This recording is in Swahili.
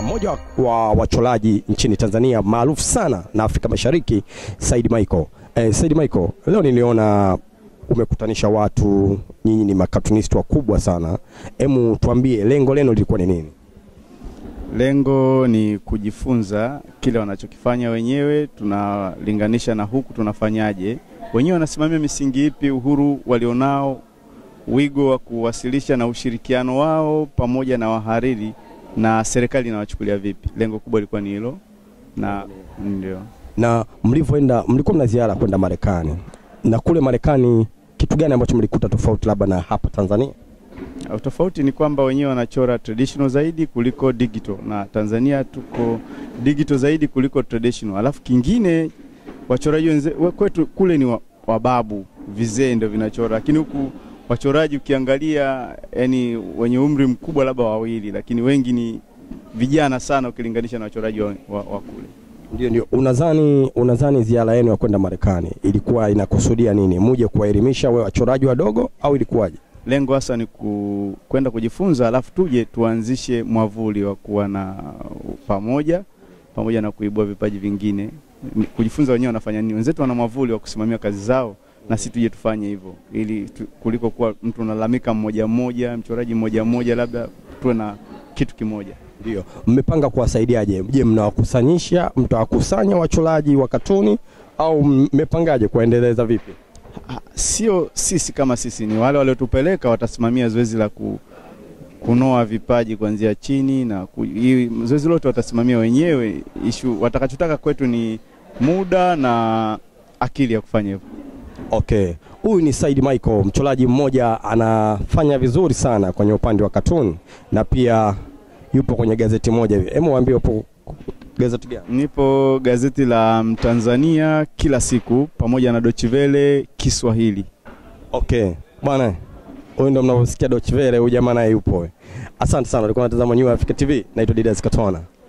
mmoja wa wachoraji nchini Tanzania maarufu sana na Afrika Mashariki, Said Michael. Eh, Said Michael, leo niliona umekutanisha watu, nyinyi ni makatunisti wakubwa sana. Hemu tuambie lengo lenu lilikuwa ni nini? Lengo ni kujifunza kile wanachokifanya wenyewe, tunalinganisha na huku tunafanyaje. Wenyewe wanasimamia misingi ipi, uhuru walionao, wigo wa kuwasilisha na ushirikiano wao pamoja na wahariri na serikali inawachukulia vipi. Lengo kubwa lilikuwa ni hilo, na ndio Na mlivyoenda, mlikuwa mna ziara kwenda Marekani, na kule Marekani kitu gani ambacho mlikuta tofauti labda na hapa Tanzania? Tofauti ni kwamba wenyewe wanachora traditional zaidi kuliko digital, na Tanzania tuko digital zaidi kuliko traditional. Alafu kingine wachoraji wenze- we- kwetu kule ni wa- wababu vizee ndio vinachora, lakini huku wachoraji ukiangalia, yani wenye umri mkubwa labda wawili, lakini wengi ni vijana sana ukilinganisha na wachoraji wa, wa, wa kule. Ndio, ndio. Unadhani unadhani ziara yenu ya kwenda Marekani ilikuwa inakusudia nini? Muje kuwaelimisha we wachoraji wadogo au ilikuwaje? Lengo hasa ni ku, kwenda kujifunza, alafu tuje tuanzishe mwavuli wa kuwa na pamoja pamoja na kuibua vipaji vingine, Ni kujifunza wenyewe wanafanya nini. Wenzetu wana mwavuli wa kusimamia kazi zao, na sisi tuje tufanye hivyo, ili tu, kuliko kuwa mtu unalalamika mmoja mmoja, mchoraji mmoja mmoja, labda tuwe na kitu kimoja. Ndio. Mmepanga kuwasaidiaje? Je, mnawakusanyisha, mtawakusanya wachoraji wa katuni au mmepangaje kuwaendeleza vipi? Ah, Sio sisi kama sisi, ni wale waliotupeleka watasimamia zoezi la ku, kunoa vipaji kuanzia chini na ku, hii zoezi lote watasimamia wenyewe. Ishu watakachotaka kwetu ni muda na akili ya kufanya hivyo. Okay. Huyu ni Said Michael, mchoraji mmoja anafanya vizuri sana kwenye upande wa katuni na pia yupo kwenye gazeti moja hivi. Hebu waambie upo gazeti gani? Nipo gazeti la Mtanzania kila siku pamoja na Dochivele Kiswahili. Okay. Bwana, huyu ndo mnavyosikia Deutsche Welle, huyu jamaa naye yupo. Asante sana. Ulikuwa unatazama New Africa TV. Naitwa Didas Katona.